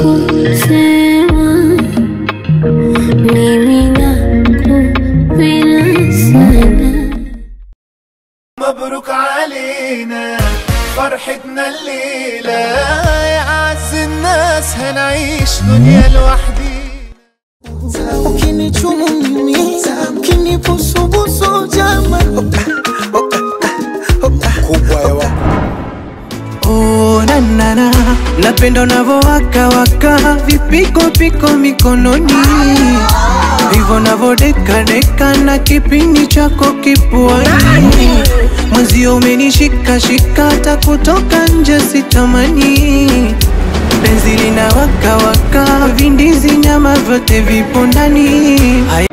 kusema mimi nakupenda sana مبروك علينا فرحتنا الليلة يا أعز الناس هنعيش دنيا لوحدينا ukinichumu mimi ukinibusubusu jama Oh, na, na, na. napenda unavyowaka waka vipiko piko mikononi hivyo navodekadeka na kipindi chako kifuani mwenzio umenishika shika hata kutoka nje sitamani penzi lina waka waka vindizi nyama vyote vipo ndani Haya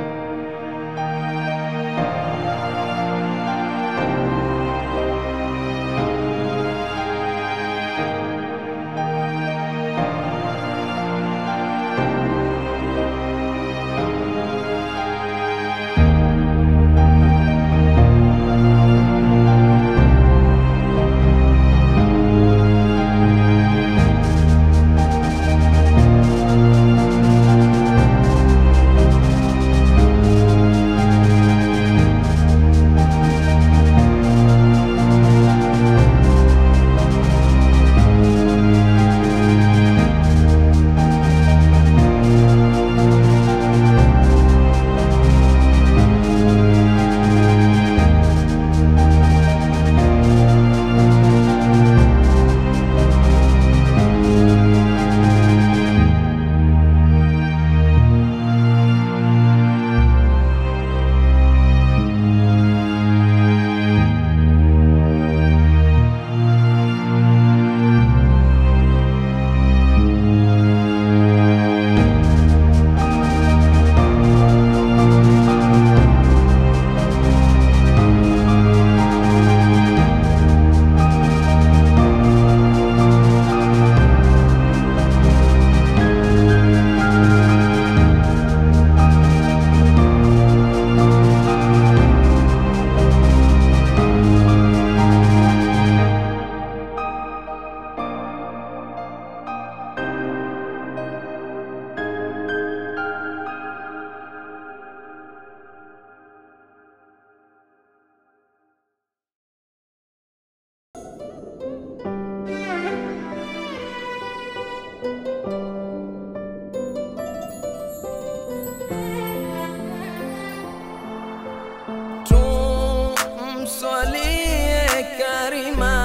tumswalie karima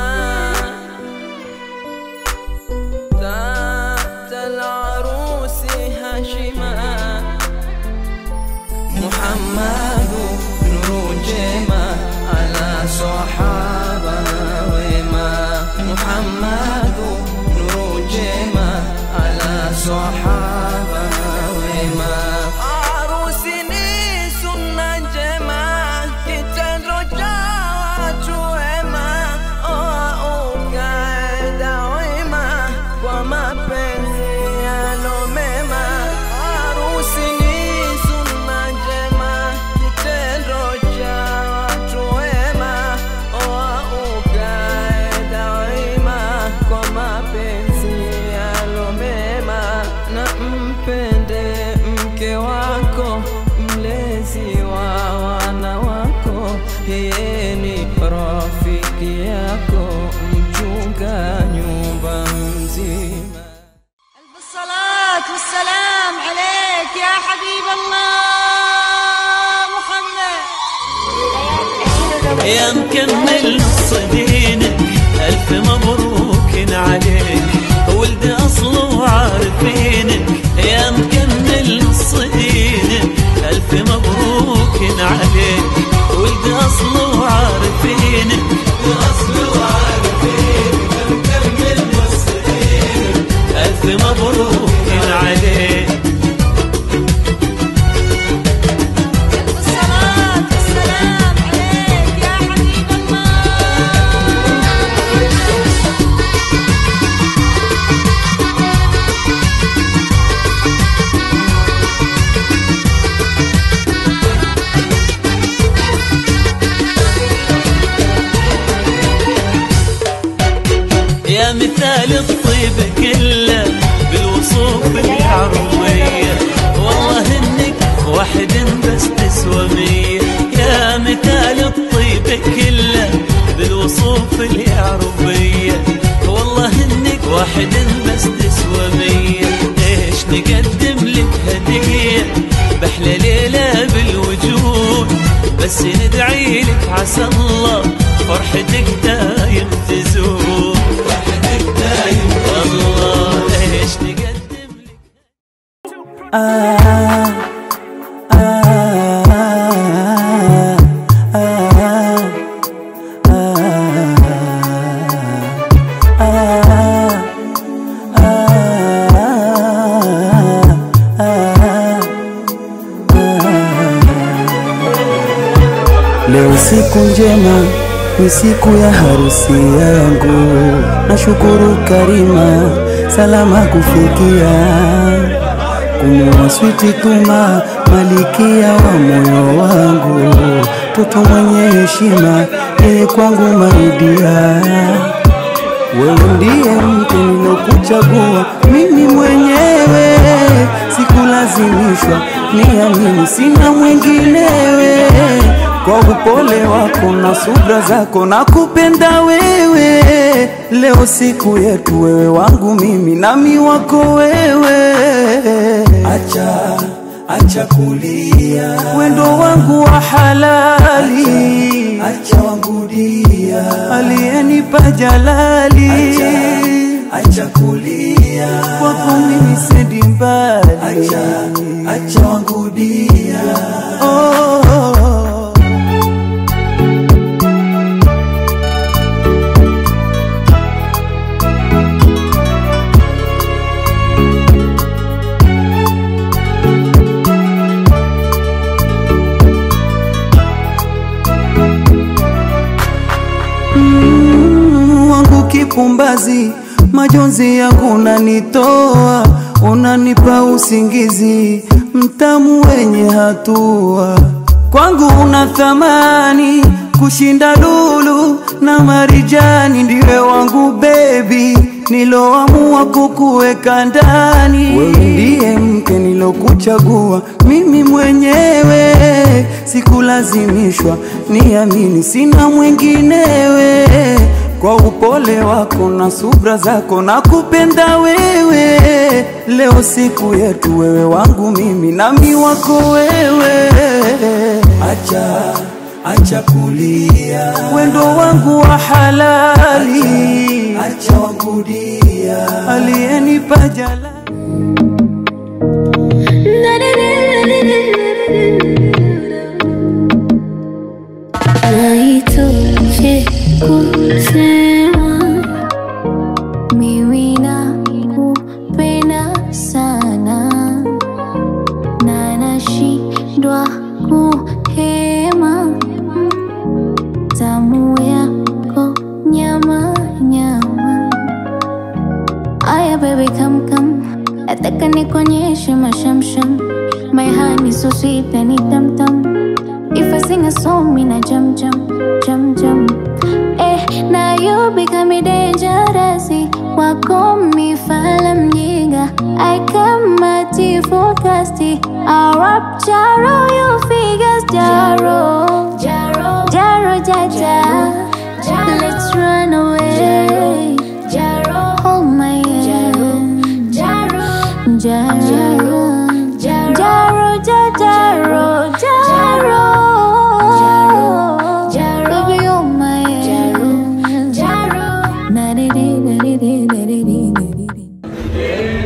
تحت العروس هاشما محمد نور جيما على صحابة وما محمد نور جيما على صحابة وما عروسني سنة جما kitendo cha watu wema ukaenda wema kwa mapenzi yalomema harusi ni sunna njema kitendo cha watu wema ukaenda wema kwa mapenzi yalomema na mpende mke wako mlezi wa wana wako yeye ni rafiki yako mchunga nyumba mzima الصلاة والسلام عليك يا حبيب الله محمد يا مكمل صدينك ألف مبروك عليك ولد أصل وعارفينك يا مكمل صدينك ألف مبروك عليك ولد أصل وعارفينك أصل وعارفينك مكمل صدينك ألف مبروك عليك الصلاة والسلام عليك يا حبيب الله يا مثال الطيب كله بالوصوف واحد بس تسوى مية يا مثال الطيب كله بالوصوف اللي يعرف بيه والله انك واحد بس تسوى مية ايش نقدم لك هدية بحلى ليلة بالوجود بس ندعي لك عسى الله فرحتك دايم تزور فرحتك دايم والله ايش نقدم لك Leo siku njema ni siku ya harusi yangu, nashukuru Karima salama kufikia, kumuoa switi Tuma malikia wa moyo wangu, toto mwenye heshima, yeye kwangu maidia wewe ndiye mtu nilokuchagua mimi mwenyewe, sikulazimishwa, niamini, sina mwinginewe. Kwa upole wako na subra zako na kupenda wewe, leo siku yetu, wewe wangu mimi nami wako wewe. Acha acha kulia, wendo wangu wa halali, acha wangu dia, aliyenipa jalali, acha, acha kulia, kwako mimi sendi mbali, acha, acha wangu dia, oh. Mm, wangu kipumbazi, majonzi yangu unanitoa, unanipa usingizi mtamu wenye hatua. Kwangu una thamani kushinda lulu na marijani, ndiwe wangu bebi, niloamua kukuweka ndani. Wewe ndiye mke nilokuchagua mimi mwenyewe, sikulazimishwa, niamini, sina mwinginewe. Kwa upole wako na subra zako na kupenda wewe, leo siku yetu, wewe wangu mimi nami wako wewe. Acha acha kulia, wendo wangu wa halali, acha wangu dia, aliyenipa jalali Haitoshi kusema mimi nakupenda sana na nashindwa kuhema tamu yako nyama nyama. Aya baby come come, nataka nikuonyeshe mashamsham. My honey so sweet and it tam tam. If I sing a song, me na jump jump jump jump. Eh, now you become dangerous. Wako mifala mjinga, I kama tifokasti. Arab jaro, you figures jaro, jaro, jaro jaja. Let's run away. Jaro, hold my hand. Jaro, jaro, jaro, jaro, jaro, jaro. Baby, you're my jaro. Na-di-di-di-di-di-di-di-di-di.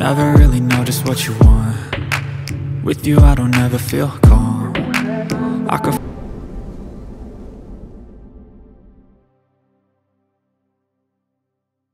never really know just what you want. With you, I don't ever feel calm. I could